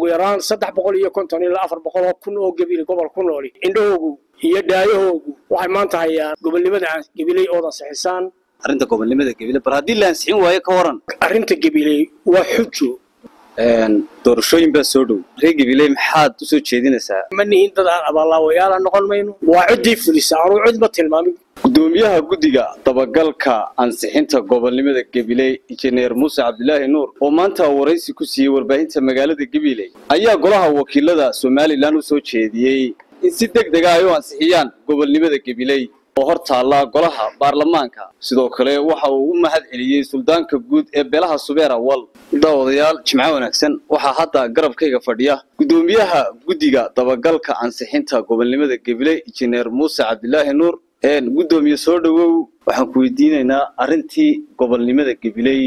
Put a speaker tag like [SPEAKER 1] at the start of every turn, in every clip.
[SPEAKER 1] yaraan saddex boqol iyo konton ilaa afar boqol oo kun oo gebile gobol ku nooli indhahoogu iyo dhaayahoogu waxay maanta hayaan gobolnimada gebiley oodan sixisaan
[SPEAKER 2] arrinta gobolnimada gebile bal haddii la ansixin waayo ka waran
[SPEAKER 1] arrinta gebiley waa xujo
[SPEAKER 2] doorashooyin baa soo dhow reer gabiley maxaad usoo jeedinaysaa
[SPEAKER 1] ma nihin dad aan abaallaawayaala noqon mayno waa ciddii fulisa anuu cid ma tilmaamin
[SPEAKER 2] gudoomiyaha guddiga dabagalka ansixinta gobolnimada gabiley injineer muuse cabdilaahi nuur oo maanta waraysi ku siiyey warbaahinta magaalada gabiley ayaa golaha wakiilada somalilan u soo jeediyey in si deg dega ay u ansixiyaan gobolnimada gabiley oo hor taalla golaha baarlamaanka sidoo kale waxa uu u mahad celiyey suldaanka guud ee beelaha subeer awal daawadayaal jimco wanaagsan waxaa hadda garabkayga fadhiya gudoomiyaha guddiga dabagalka ansixinta gobolnimada gabiley injineer muuse cabdilaahi nuur gudoomiye soo dhowow waxaan ku weydiinaynaa arrintii gobolnimada gabiley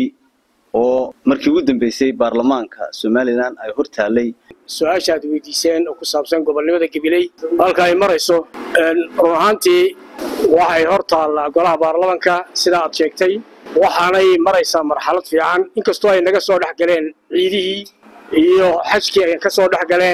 [SPEAKER 2] oo markii ugu dambeysay baarlamaanka somalilan ay hor taallay
[SPEAKER 1] su-aasha aad weydiiseen oo ku saabsan gobolnimada gabiley halka ay marayso run ahaantii waxay hor taallaa golaha baarlamanka sidaa aad sheegtay waxaanay maraysaa marxalad fiican inkastoo ay naga soo dhex galeen ciidihii iyo xajkii ay ka soo dhex galeen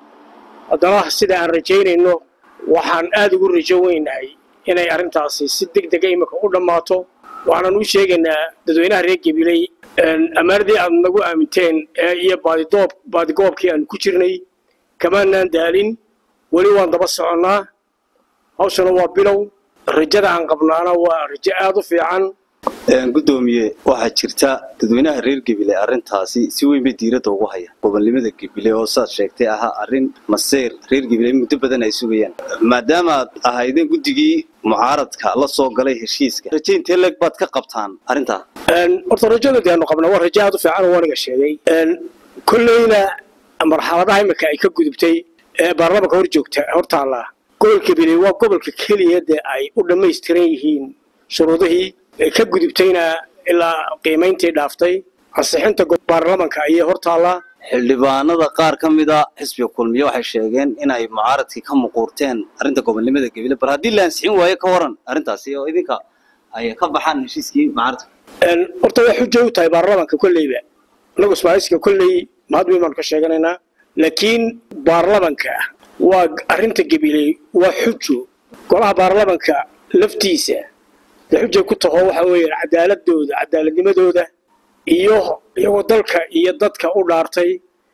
[SPEAKER 1] haddana sida aan rajaynayno waxaan aad ugu rajo weynahay inay arrintaasi si deg dega imika u dhammaato waxaanan u sheegaynaa dadweynaha reer gabiley ammaanadii aad nagu aaminteen iyo baadidoob baadigoobkii aanu ku jirnay kamaanaan daalin weli waan daba soconnaa hawshana waa bilow rajada aan qabnaana waa rajo aad u fiican
[SPEAKER 2] gudoomiye waxaa jirta dadweynaha reer gebile arrintaasi si weyn bay diiradda ugu haya gobolnimada gebile oo saad sheegtay ahaa arrin maseyr reer gebile muddo badan ay sugayaan maadaamaad ahaydeen guddigii mucaaradka la soo galay heshiiska raje intee leeg baad ka qabtaan arrintaa
[SPEAKER 1] horta rajada deanu qabna waa rajo aad u fiican oo waniga sheegay kolleyna marxaladaha imika ay ka gudubtay ee baarlamanka hor joogta hor taallaa gobolka gebile waa gobolka keliya dee ay u dhammaystiran yihiin shuruudihii ka gudubtayna ilaa qiimayntii dhaaftay ansixinta baarlamanka ayay hor taallaa
[SPEAKER 2] xildhibaanada qaar ka mida xisbiga kulmiye waxay sheegeen inay mucaaradkii ka muquurteen arrinta gobolnimada gebile bal haddii la ansixin waayo ka waran arrintaasi oo idinka ay ka baxaan heshiiskii mucaaradka
[SPEAKER 1] horta way xujo u tahay baarlamanka kolleyba inagu ismaaciiska kolley mahad weyn baanu ka sheeganaynaa laakiin baarlamanka waa arrinta gebile waa xujo golaha baarlamanka laftiisa dee xujay ku taho waxa weeyaan cadaaladooda cadaaladnimadooda iyo iyagoo dalka iyo dadka u dhaartay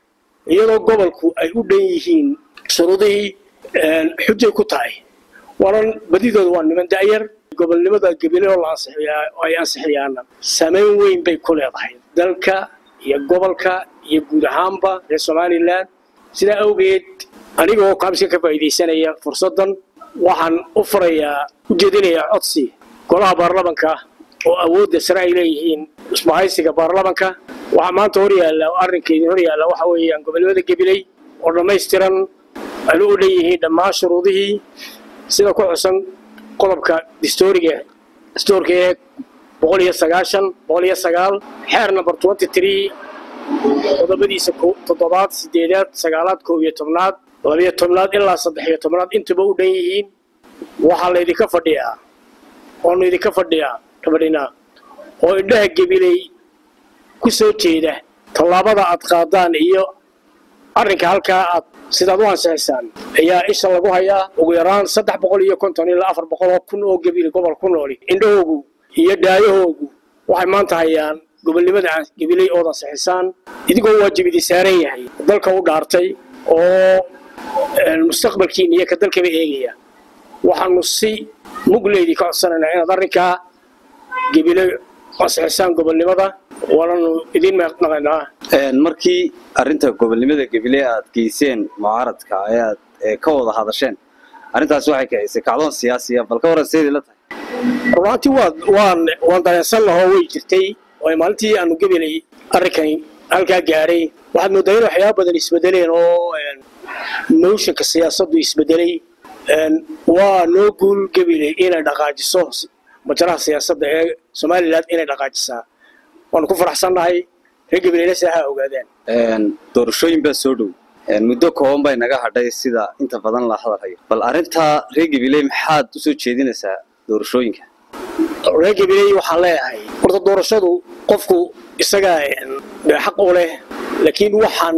[SPEAKER 1] iyadoo gobolku ay u dhan yihiin shuruudihii xujay ku tahay waanan badidooda waa niman da'yar gobolnimada gebile oo la ansixiyaa oo ay ansixiyaana samayn weyn bay ku leedahay dalka iyo gobolka iyo guud ahaanba reer somalilan sidaa awgeed anigoo kaabska ka faa'iidaysanaya fursaddan waxaan u furayaa u jeedinayaa codsi golaha baarlamanka oo awoodda sare ay leeyihiin isbahaysiga baarlamanka waxaa maanta hor yaalla arrinka idin hor yaalla waxa weeyaan gobolnimada gabiley oo dhammaystiran aynu u dhan yihiin dhammaan shuruudihii sida ku xusan qodobka distooriga distoorka ee boqol iyo sagaashan boqol iyo sagaal xeer number twenty three qodobadiisa toddobaad sideedaad sagaalaad koob iyo tobnaad labiyo tobnaad ilaa saddex iyo tobnaad intuba u dhan yihiin waxaa laydinka fadhiyaa oonu idinka fadhiyaa fadhinaa oo indhaha gebiley ku soo jeeda tallaabada aad qaadaan iyo arrinka halkaa aad sidaad u ansixisaan ayaa isha lagu hayaa ugu yaraan saddex boqol iyo konton ilaa afar boqol oo kun oo gebile gobol ku nooli indhahoogu iyo dhaayahoogu waxay maanta hayaan gobolnimada gebiley ood ansixisaan idigoo waajib idin saaran yahay dalka u dhaartay oo mustaqbalkiina iyo ka dalkaba eegaya waxaanu si mugleydii ka codsanaynaa inaad arrinkaa gebile ansixisaan gobolnimada waananu idiin meeqnaqaynaa
[SPEAKER 2] markii arrinta gobolnimada gebile aad geyseen mucaaradka ee aad ka wada hadasheen arrintaasi waxay kacisay kacdoon siyaasiya bal ka waran seedii la tahay
[SPEAKER 1] runaantii waa waan waan dareensan lahoo way jirtay oo maalintii aanu gebelay arrinkani halkaa gaadhay waxaad moodaa in waxyaaba badan isbedeleen oo motionka siyaasaddu isbedelay waa noo guul gebile inay dhaqaajiso majaraha siyaasadda ee somalilan inay dhaqaajisaa waanu ku faraxsannahay reer gabileyna si ha ogaadaan
[SPEAKER 2] doorashooyin baa soo dhow muddo kooban bay naga hadhay sida inta badan la hadalhayo bal arrintaa reer gabiley maxaad usoo jeedinaysaa doorashooyinka
[SPEAKER 1] reer gabiley waxaan leeyahay horta doorashadu qofku isagaa xaq u leh laakiin waxaan u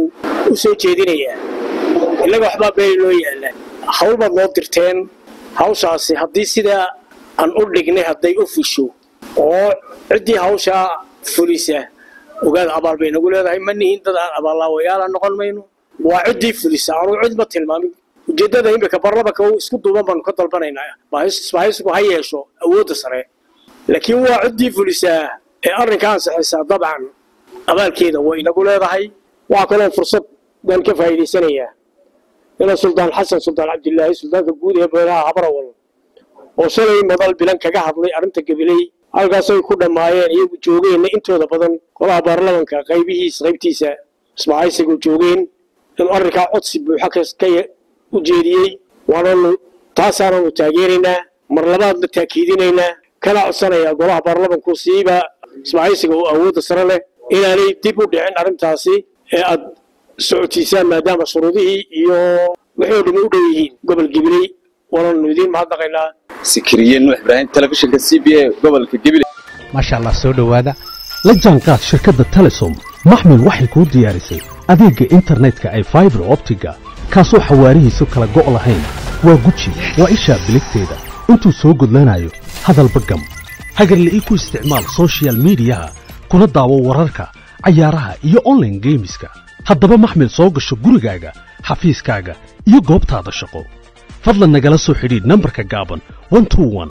[SPEAKER 1] u soo jeedinayaa innaga waxbaa beeli loo yaallaa hawl baad noo dirteen hawshaasi haddii sidaa aan u dhignay hadday u fusho oo ciddii hawshaa fulisa ogaada abaal bay nagu leedahay ma nihin dad aan abaallaawayaala noqon mayno waa ciddii fulisa anuu cid ma tilmaamin ujeeddada imika barlamanka isku duuban baanu ka dalbanaynaa isbahaysku ha yeesho awoodda sare laakiin waa ciddii fulisaa ee arrinka ansixaysaa dabcan abaalkeeda way inagu leedahay waxaa kaloo fursad baan ka faa'iidaysanayaa ina suldaan xasan suldaan cabdilaahi suldaanka guud ee beelaha habarawal oo shalay madal bilan kaga hadlay arrinta gabiley halkaasay ku dhammaayeen iyagu joogeenna intooda badan golaha baarlamanka qaybihiisa qaybtiisa isbahaysigu joogeen inuu arrinkaa codsi buuxa ka u jeediyey waananu taasaananu taageeraynaa mar labaadna taakiidinaynaa kana codsanayaa golaha baarlamanku siiba isbahaysiga oo awoodda sare leh inaanay dib u dhicin arrintaasi ee aad socotiisaan maadaama shuruudihii iyo wixii oo dhami u dhow yihiin gobol gibiley waananu idiin mahadnaqaynaa
[SPEAKER 2] sikiriye nuux ibraahim telefishinka c b a gobolka gabiley
[SPEAKER 3] maasha allah soo dhowaada la jaanqaad shirkadda telesom maxmil waxay kuu diyaarisay adeegga internetka ay faibar optiga kaasoo xawaarihiisu kala go' lahayn waa guji waa ishaa biligteeda intuu soo gudlanayo hadalba gam hagarla'ii ku isticmaal sochial midiyaha kuna daawo wararka cayaaraha iyo onlaine geemiska haddaba maxmil soo gasho gurigaaga xafiiskaaga iyo goobtaada shaqo fadlan nagala soo xidhiidh nambarka gaaban